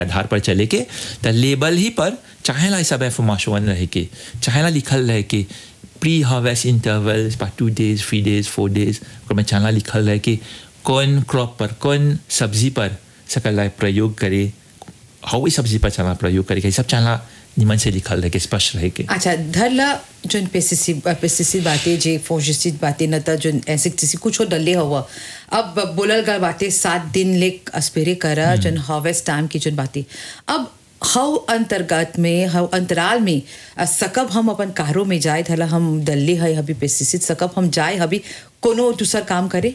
आधार पर चले के त लेबल ही पर चाहेला ई सब इंफॉर्मेशन रहे के चाहेला लिखल रहे के प्री हार्वेस्ट इंटरवल्स पर two days three days four days ओकर में चाहेला लिखल रहे कि कौन क्रॉप पर कौन सब्जी पर सकल प्रयोग करे हाउ सब्जी पर चला प्रयोग करे के सब चाहेला निमन से लिखल रहे के स्पष्ट रहे के अच्छा धरला जोन पेस्टिसाइड पेस्टिसाइड बातें जे फंगिसाइड बातें न त जोन इंसेक्टिसाइड कुछ डले हुआ अब बोलल गल बातें सात दिन ले अस्पेरे करा जोन हार्वेस्ट टाइम की जोन बातें अब हाउ अंतर्गत में हाउ अंतराल में अ, सकब हम अपन कारो में जाए धला हम दल्ले है हबी पेस्टिसाइड सकब हम जाए हबी कोनो दूसर काम करे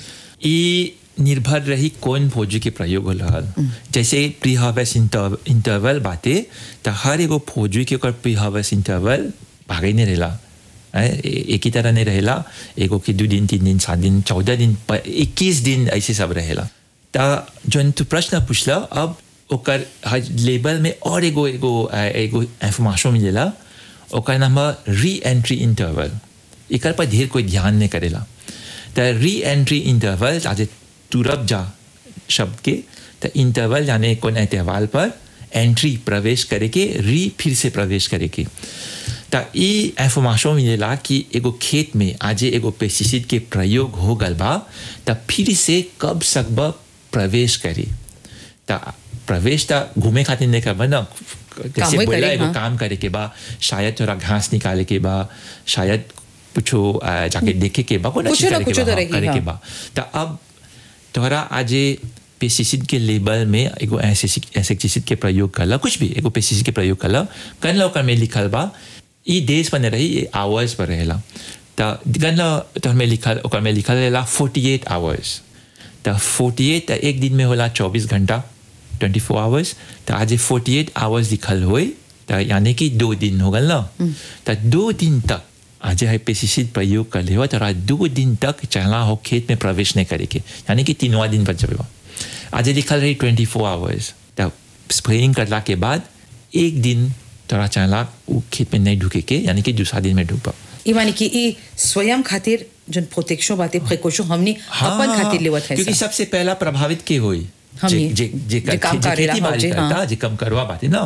ई निर्भर रही कौन फौजी के प्रयोग हो रहल जैसे प्री हार्वेस्ट इंटरवल बाते तो हर एगो फौजी के ओकर प्री हार्वेस्ट इंटरवल भागे नहीं रहेला हैं, ए- एक ही तरह नहीं रहेला एगो के दो दिन तीन दिन सात दिन चौदह दिन इक्कीस दिन ऐसे सब रहेला तो जौन तू प्रश्न पूछला अब ओकर हर लेबल में और एगो एगो अ, एगो इंफॉर्मेशन मिलेला ओकर नाम है री एंट्री इंटरवल एकर पर ढेर कोई ध्यान नहीं करेला तो री एंट्री इंटरवल आज तुरब जा शब्द के तो इंटरवल यानी कौन एतवाल पर एंट्री प्रवेश करे के री फिर से प्रवेश करे के तो ई इंफॉर्मेशन मिलेला कि एगो खेत में आज एगो पेस्टिसाइड के प्रयोग हो गल बा तो फिर से कब सकब प्रवेश करे तो प्रवेश तो घूमे खातिर नहीं करबा ना जैसे कामों बोला करे, एगो हाँ। काम करे के बा शायद थोड़ा घास निकाले के बा शायद कुछो अ, जाके देखे के बा कोई कुछो चीज ना करे के कुछो बा तो हाँ, रही, करे के हाँ। बा तो अब तोहरा आज पेस्टिसाइड के लेबल में एगो इंसेक्टिसाइड के प्रयोग करला कुछ भी एगो पेस्टिसाइड के प्रयोग करला कन ओकर में लिखल बा ई देश पर नहीं रही ये आवर्स पर रहेला तो गन तो में लिखल ओकर में लिखल रहेला 48 आवर्स तो 48 एक दिन में होला 24 घंटा 24 फोर आवर्स तो आज 48 आवर्स लिखल होई तो यानी कि दो दिन हो गल ना तो दो दिन तक आज है पेस्टिसाइड प्रयोग कर ले हो तो दो दिन तक चला हो खेत में प्रवेश नहीं करे के यानी कि तीनवा दिन पर जब आज लिखल रही 24 फोर आवर्स तो स्प्रेइंग करला के बाद एक दिन तोरा चला वो खेत में नहीं ढुके के यानी कि दूसरा दिन में ढुकबा ई माने कि ई स्वयं खातिर जोन प्रोटेक्शन बातें प्रिकॉशन हमनी अपन खातिर लेवत है क्योंकि सा। सबसे पहला प्रभावित के होई हम जे ही। जे जे जे काम जे करेला खेती बाड़ी हो, जे, करता हाँ। जे कम करवा बाते ना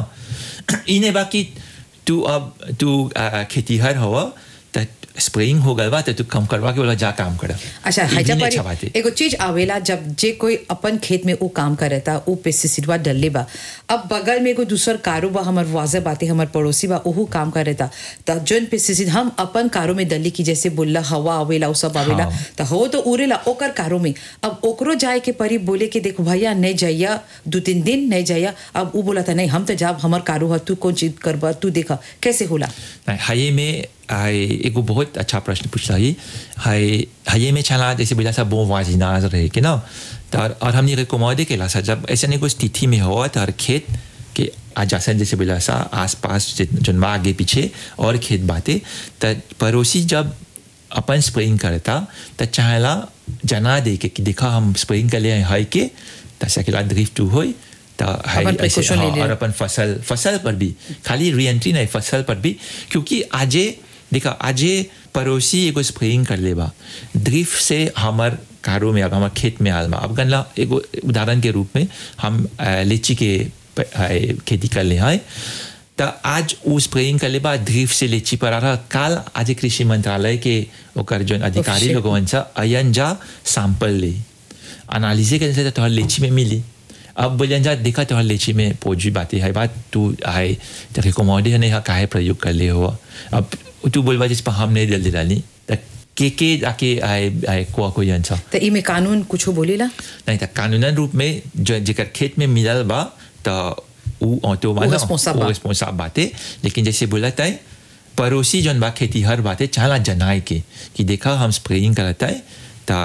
इने बाकी तू अब तू आ, खेतीहर हवा त स्प्रेइंग हो गल बा त तू कम करवा के बोला जा काम कर अच्छा ई हजा भी नहीं पर अच्छा बात है। एगो चीज आवेला जब जे कोई अपन खेत में वो काम करता वो पेस्टिसाइडवा डलले बा अब बगल में एगो दूसर कारो बा हमर वाजे बाते हमर पड़ोसी बा ओहू काम करता त जोन पेस्टिसाइड हम अपन कारो में डली की जैसे बोलला हवा आवेला वो सब आवेला हाँ। त हो तो उड़ेला ओकर कारो में अब ओकरो जाए के परी बोले के देखो भैया नहीं जाइया दो तीन दिन नहीं जाइया अब वो बोला था नहीं हम तो जाब हमर कारो ह तू कौन चीज करबा तू देखा कैसे होला नहीं, हाये में आए एगो बहुत अच्छा प्रश्न पूछला ही हाय हाये में चला जैसे बोला सा बो वाजिनाज रहे के ना तो और, और हमने रिकॉमोडे केला सा जब ऐसे नहीं कोई स्थिति में हो तो हर खेत के आजासन जैसे बोला सा आसपास जन्मा आगे पीछे और खेत बाते तो पड़ोसी जब अपन स्प्रेइंग करता तो चाहेला जना दे के कि देखा हम स्प्रेइंग कर लिए हाई के तो सकेला ड्रिफ्ट टू होई तो हाई अपन ऐसे precaution ले हाँ, लिया। और अपन फसल फसल पर भी खाली री एंट्री नहीं फसल पर भी क्योंकि आजे देखा आजे पड़ोसी एगो स्प्रेइंग कर लेबा ड्रिफ्ट से हमार कारो में अब हमार खेत में आलमा अब गनला एगो उदाहरण के रूप में हम अ, लीची के प- अ, खेती कर ले हैं तो आज वो स्प्रेइंग कर लेबा ड्रिफ्ट से लीची पर आ रहा काल आज कृषि मंत्रालय के ओकर जो अधिकारी Official. लोगन सा अयन जा सैंपल ले एनालिसिस करने से तो तोहर लीची में मिली अब बोलियन जा देखा तोहर लीची में पौजी बातें है बात तू है तो रिकॉमोडे नहीं है काहे प्रयोग कर ले हो अब तू बोलबा जिस पर हम नहीं दिल दिलानी तो के के आके आए आए को कोई अंसा त ई में कानून कुछ बोलेला नहीं तो कानूनन रूप में जो जेकर खेत में मिलल बा तो उ ऑटो वो responsible बा। रिस्पॉन्साब बाते लेकिन जैसे बोला था पड़ोसी जन बा खेती हर बातें चाला जनाए के कि देखा हम स्प्रेइंग करता है तो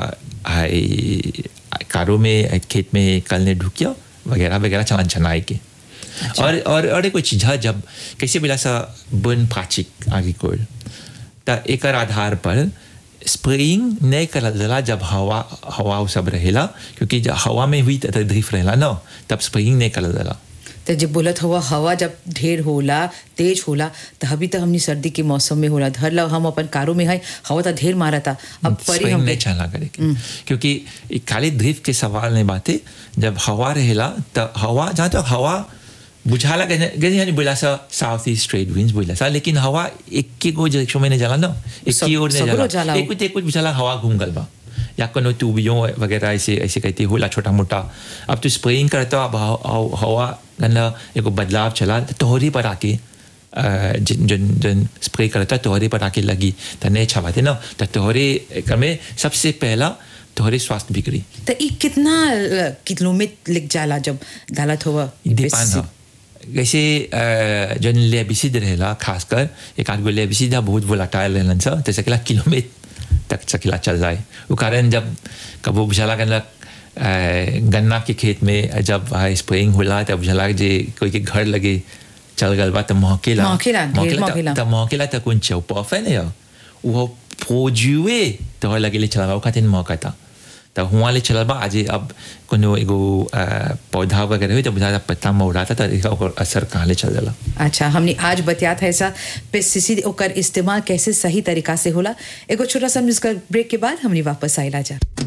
आई कारो में खेत में कल ने ढुकिया वगैरह वगैरह चाला जनाए के और और और एक चीज है जब कैसे बोला सा बन पाचिक आगे कोल तो एक आधार पर स्प्रेइंग नहीं करल जाला जब हवा हवा उ सब रहेला क्योंकि जब हवा में हुई तो ड्रिफ्ट रहेला ना तब स्प्रेइंग नहीं करल जाला तो जब बोलत हुआ हवा जब ढेर होला तेज होला तो अभी तो हमनी सर्दी के मौसम में होला धर ला हम अपन कारो में है हवा तो ढेर मारा था अब परी स्प्रिंग हम नहीं चला करेगी क्योंकि ये खाली ड्रिफ्ट के सवाल नहीं बाते जब हवा रहेला तो हवा जहाँ तक हवा बुझाला गए बोला सा साउथ ईस्ट ट्रेड विंड्स बोला सा लेकिन हवा एक के गो डायरेक्शन में नहीं जाला ना एक सब- की ओर नहीं सगरो जाला जाला एक कुछ एक कुछ बुझाला हवा घूम गल बा या कोनो ट्यूबियों वगैरह ऐसे ऐसे कहते होला छोटा मोटा अब तो स्प्रेइंग करता अब हव- हव- हवा गंदा एगो बदलाव चला तो तोहरी पर आके अ, जिन जिन जिन स्प्रे करता तोहरे पर आके लगी तो नहीं छवाते ना तो तोहरे एकर में सबसे पहला तोहरे स्वास्थ्य बिगड़ी तो ई कितना अ, किलोमीटर लिख जाला जब डालत हुआ डिपेंड हो जैसे अ, जन लेबिसिड रहेला खासकर एक आध गो लेबिसिड है बहुत वोलाटाइल रहलन सा तो सकेला किलोमीटर तक सकेला चल जाए वो कारण जब कबो बुझाला गन्ना गन्ना के खेत में जब स्प्रेइंग होला तब बुझाला जे कोई के घर लगे चल गल बा तो महकेला महकेला, ढेर महकेला। तो महकेला तो कौन चौपफ है ना वो फोजुए तो लगे ले चला वो खातिर महकता तो हुआ ले चलल बा आज अब कोनो एगो अ, पौधा वगैरह हुई तो बुझा पत्ता मौड़ाता तो एकर ओकर असर कहाँ ले चल जाला अच्छा हमने आज बतियात है ऐसा पेस्टिसाइड ओकर इस्तेमाल कैसे सही तरीका से होला एगो छोटा सा म्यूजिकल ब्रेक के बाद हमने वापस आइला जा